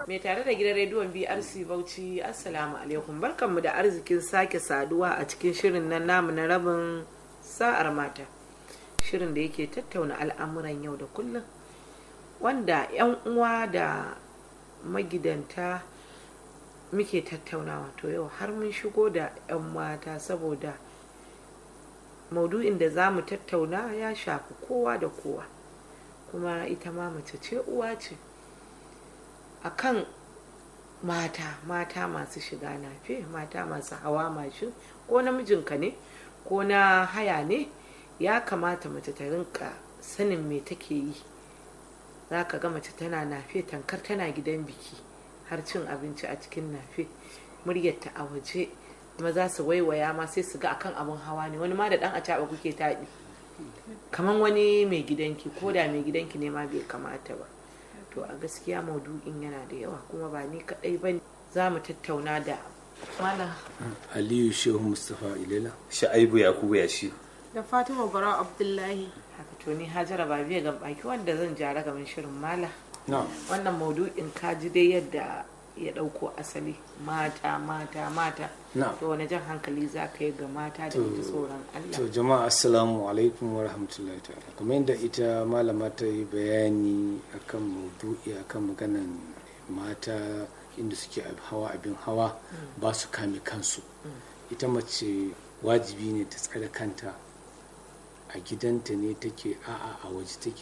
mai tare da gidan rediyon brc bauchi assalamu alaikum barkanmu da arzikin sake saduwa a cikin shirin nan namu na rabin sa'ar mata shirin da yake tattauna al'amuran yau da kullum wanda 'yan uwa da magidanta muke tattaunawa to yau har mun shigo da 'yan mata saboda maudu'in da za mu tattauna ya shafi kowa da kowa kuma ita ma mace ce uwa ce akan mata mata masu shiga nafe mata masu hawa mashin ko namijinka ne ko na haya ne ya kamata mace ta rinka sanin me take yi za ka ga mace tana nafe tankar tana gidan biki har cin abinci a cikin nafe muryarta a waje kuma za su waiwaya ma sai su ga akan abin hawa ne wani ma da dan a caɓa kuke taɗi kamar wani mai gidanki ko da mai gidanki ne ma bai kamata ba to a gaskiya maudu'in yana da yawa kuma ba ni kaɗai ba za mu tattauna da malam aliyu shehu mustapha ilela sha'aibu yakubu ya shi da fatima bara abdullahi haka to ni hajara ba biya ga baki wanda zan jara gaban shirin mala na wannan maudu'in kaji dai yadda ya ɗauko asali mata mata mata na to wani jan hankali za ka yi ga mata da ji tsoron to Allah jama'a assalamu alaikum wa rahmatullahi ta'ala kamar yadda ita malama ta yi bayani akan maudu'i akan maganan mata inda suke ab- hawa abin hawa ba su kame kansu ita mace wajibi ne ta tsare kanta a gidanta ne take a'a a waje take